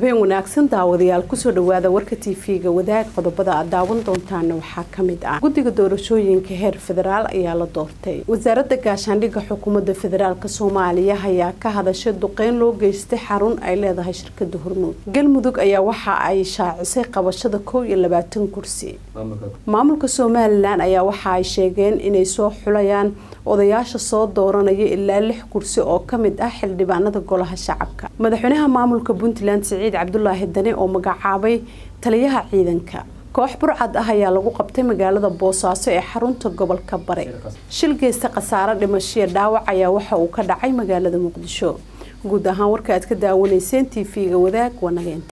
habeen wanaagsan daawadayaal kusoo dhawaada warka tv-ga wadaag qodobada aad daawan doontaana waxaa kamid ah guddiga doorashooyinka heer federaal ayaa la doortay wasaaradda gaashaandhigga xukuumadda federaalk soomaaliya ayaa ka hadashay duqeyn loo geystay xarun ay leedahay shirkada hormuud galmudug ayaa waxa ay shaacisay qabashada kow iyo labaatan kursi maamulka somalilan ayaa waxa ay sheegeen inay soo xulayaan odayaasha soo dooranaya ilaa lix kursi oo kamid ah xildhibaanada golaha shacabka madaxweynaha maamulka puntland siciid cabdulaahi dane oo magacaabay taliyaha ciidanka koox burcad ah ayaa lagu qabtay magaalada boosaaso ee xarunta gobolka bare shil geysta khasaare dhimashiya dhaawac ayaa waxa uu ka dhacay magaalada muqdisho guud ahaan warka aad ka daawanayseen tv-ga wadaag wanageenta